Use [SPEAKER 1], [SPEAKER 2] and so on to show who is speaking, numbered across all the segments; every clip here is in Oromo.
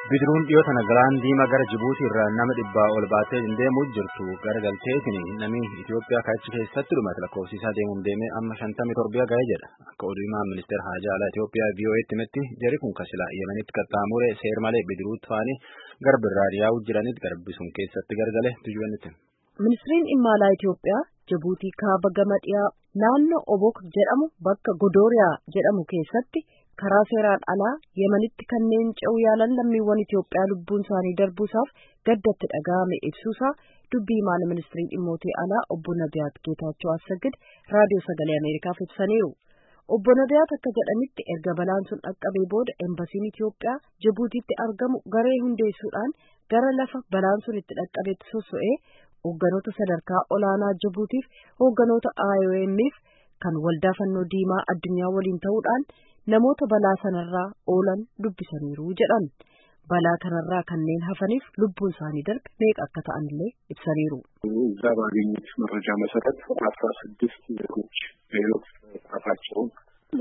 [SPEAKER 1] Bidiruun dhiyoo tana galaan diimaa gara Jibuutii irraa nama dhibbaa ol baatee deemuu jirtu garagalteetiin namni Itoophiyaa kaachi keessatti dhumate lakkoofsisaa deemuun deemee amma shantamii torba ga'ee jedha. Akka oduu himaan ministeera haajaa alaa Itoophiyaa VOA'tti himetti jarri kun kasila Yemenitti qaxxaamuree seer malee bidiruutti faanii garba irraa yaa'uu jiranitti garbi sun keessatti gargale tujuunitti.
[SPEAKER 2] Ministiriin dhimma alaa Itoophiyaa Jibuutii kaaba gama dhiyaa naannoo Obok jedhamu bakka Godooriyaa jedhamu keessatti karaa seeraan alaa Yemenitti kanneen ce'uu yaalan lammiiwwan Itoophiyaa lubbuun isaanii darbuusaaf gaddatti dhaga'ame ibsuusaa dubbii himaan ministirii dhimmootii alaa obbo Nabiyaat Geetaachoo Assagid raadiyoo sagalee Ameerikaaf ibsaniiru. Obbo Nabiyaat akka jedhanitti erga balaan sun dhaqqabee booda embasiin Itoophiyaa Jibuutiitti argamu garee hundeessuudhaan gara lafa balaan sun itti dhaqqabeetti sosso'ee hoogganoota sadarkaa olaanaa Jibuutiif hoogganoota IOM'if kan waldaa fannoo diimaa addunyaa waliin ta'uudhaan namoota balaa sanarraa oolan dubbisaniiru jedhan. balaa kanarraa kanneen hafaniif lubbuun isaanii darbe meeqa akka ta'anillee ibsaniiru.
[SPEAKER 3] እዛ ባገኙት መረጃ መሰረት አስራ ስድስት ዜጎች በሕይወት መጥፋታቸውን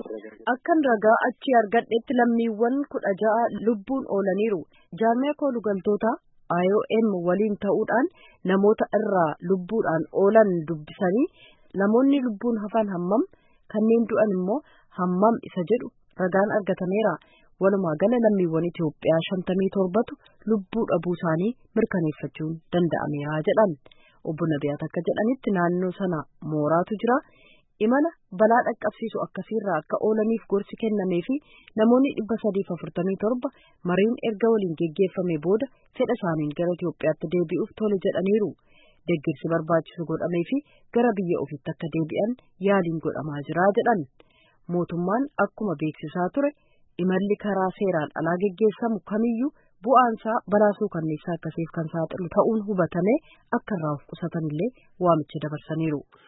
[SPEAKER 2] akkan ragaa achi argadhetti lammiiwwan kudha ja'a lubbuun oolaniiru jaarmiyaa koolugaltoota IOM waliin ta'uudhaan namoota irraa lubbuudhaan oolan dubbisanii namoonni lubbuun hafan hammam kanneen du'an immoo hammam isa jedhu ragaan argatameera. walumaa gala lammiiwwan Itoophiyaa shantamii torbatu lubbuu dhabuu isaanii mirkaneeffachuun danda'ameera jedhan obbo Nabiyaat akka jedhanitti naannoo sana mooraatu jira imala balaa dhaqqabsiisu akkasiirraa akka oolaniif gorsi kennamee fi namoonni dhibba sadiif afurtamii torba mariin erga waliin geggeeffame booda fedha isaaniin gara Itoophiyaatti deebi'uuf tole jedhaniiru. Deeggarsi barbaachisu godhamee fi gara biyya ofiitti akka deebi'an yaaliin godhamaa jira jedhan mootummaan akkuma beeksisaa ture. imalli karaa seeraan alaa geggeessamu kamiyyuu bu'aansaa balaasuu kanneessaa akkasiif kan saaxilu ta'uun hubatame akka irraa of qusatanillee waamicha dabarsaniiru.